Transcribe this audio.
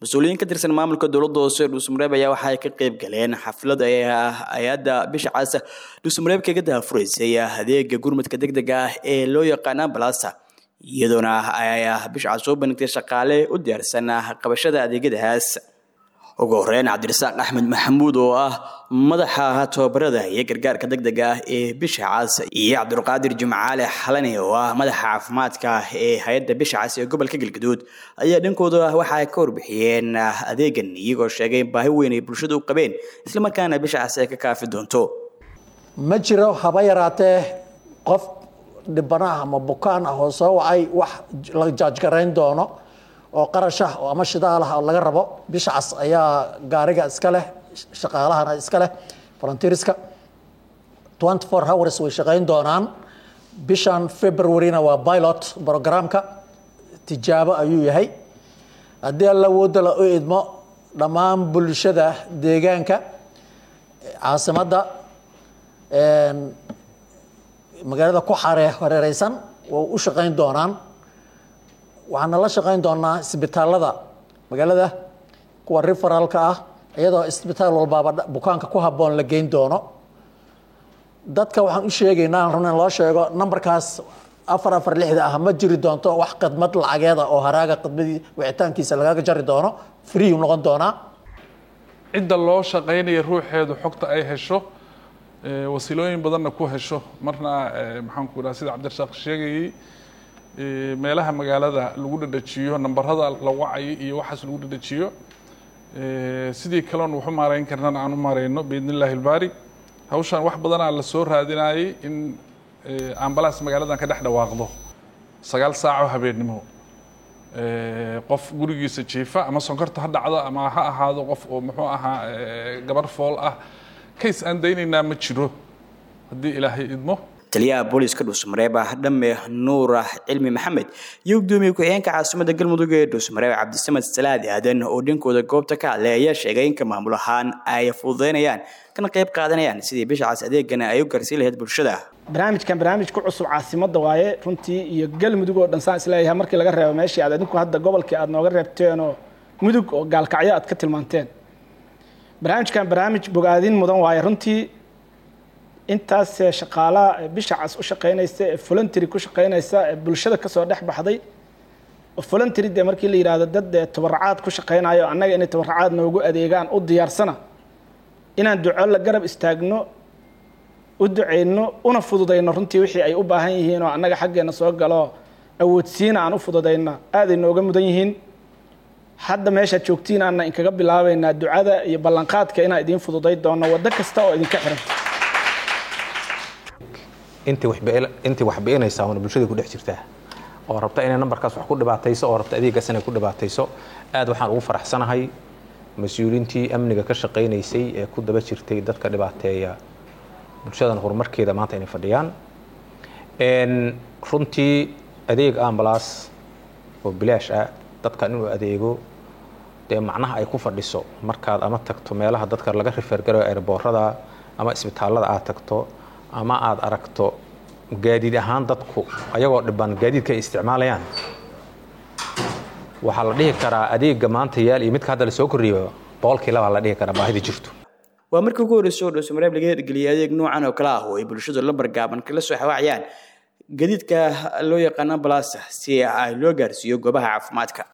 mas-uuliyiin ka tirsan maamulka dowladda hoose dhuusmareeb ayaa waxa ay ka qayb galeen xaflad ay hay-adda bisha cas dhuusmareeb kaga daafuraysay adeega gurmadka degdega ah ee loo yaqaan ambalasa iyadoona ay bisha cas soo bandhigtay shaqaale u diyaarsan qabashada adeegyadaas ugu horeyn cabdirasaaq axmed maxamuud oo ah madaxa tababarada iyo gargaarka degdega ah ee bisha cas iyo cabdulqaadir jimcaale xalani oo ah madaxa caafimaadka ee hay-adda bisha cas ee gobolka galgaduud ayaa dhankooda waxa ay ka warbixiyeen adeegan iyagoo sheegay in baahi weyn ay bulshada u qabeen islamarkaana bisha cas ay ka kaafi doonto ma jiro haba yaraatee qof dhibana ah ama bukaan ah oo soo wacay wax la jaajgarayn doono oo qarash ah oo ama shidaal ah oo laga rabo bisha cas ayaa gaariga iska leh shaqaalahana iska leh volunteerska twenty four hours way shaqayn doonaan bishan februaryna waa pilot programka tijaabo ayuu yahay haddii alla wooda la u idmo dhammaan bulshada deegaanka caasimadda magaalada ku xare hareereysan way u shaqayn doonaan waxaana la shaqayn doonaa isbitaalada magaalada kuwa referalka ah iyadoo isbitaal walbaaba bukaanka ku habboon la geyn doono dadka waxaan u sheegaynaa run in loo sheego nambarkaas afar afar lixda ah ma jiri doonto wax khidmad lacageeda oo haraaga khidmadii wicitaankiisa lagaga jari doono free noqon doonaa cidda loo shaqaynaya ruuxeedu xogta ay hesho wasiilooyin badanna ku hesho marna maxaan ku idhaha sida cabdirasaaq sheegayey meelaha magaalada lagu dhadhajiyo nambarada la wacay iyo waxaas lagu dhadhajiyo sidii kaleon waxu maarayn karnana aan u maarayno biidn illahi ilbaari hawshan wax badanaa la soo raadinayay in ambalaas magaaladan ka dhex dhawaaqdo sagaal saaco habeennimo qof gurigiisa jiifa ama sonkorta ha dhacdo ama ha ahaado qof oo muxuu ahaa gabar fool ah kays aan daynaynaa ma jiro haddii ilaahay idmo taliyaha booliska dhuusmareeb ah dhamme nuur cilmi maxamed iyo gudoomiye ku-xigeenka caasimadda galmudug ee dhuusmareeb cabdisamed salaad aadan oo dhankooda goobta ka hadlay ayaa sheegay in ka maamul ahaan ay fududeynayaan kana qayb qaadanayaan sidii bisha cas adeegana ay u gaarsiin lahayd bulshada barnaamijkan barnaamij ku cusub caasimadda waaye runtii iyo galmudug oo dhan saan isleeyahay markii laga reebo meeshii aad adinku hadda gobolkii aad nooga reebteenoo mudug oo gaalkacyo aad ka tilmaanteen barnaamijkan barnaamij bogaadin mudan waaye runtii intaas shaqaalaha bisha cas u shaqaynaysa ee voluntary ku shaqaynaysa ee bulshada kasoo dhex baxday oo voluntary dee markii la yidhaahdo dad dee tabaracaad ku shaqaynayo annaga inay tabaracaad noogu adeegaan u diyaarsana inaan duco la garab istaagno u duceyno una fududayno runtii wixii ay u baahan yihiin oo annaga xaggeena soo galo awoodsiina aan u fududayna aaday nooga mudan yihiin hadda meeshaad joogtiin aanna inkaga bilaabaynaa ducada iyo ballanqaadka inaan idiin fududay doono waddo kasta oo idinka xiran intii wax bi'inaysaa oona bulshada ku dhex jirtaa oo rabta inay nambarkaas wax ku dhibaatayso oo rabta adeeggaas inay ku dhibaatayso aad waxaan ugu faraxsanahay mas-uuliintii amniga ka shaqaynaysay ee ku daba jirtay dadka dhibaateeya bulshadan horumarkeeda maanta inay fadhiyaan runtii adeeg ambalaas oo bilaash ah dadkan inuu adeego dee macnaha ay ku fadhiso markaad ama tagto meelaha dadka laga rifeergarayo airboorada ama isbitaallada aad tagto ama aada aragto gaadiid ahaan dadku ayagoo dhiban gaadiidka ay isticmaalayaan waxaa la dhihi karaa adeega maanta yaal iyo midka hadda lasoo korriyo boqolkii labaa la dhihi karaa baahida jirto waa markii ugu horreysay oo dhuusamareeb laga hirgeliyay adeeg noocan oo kale ah oo ay bulshadu lambar gaaban kala soo xawaacayaan gadiidka loo yaqaan ambalaasa si ay loo gaarsiiyo goobaha caafimaadka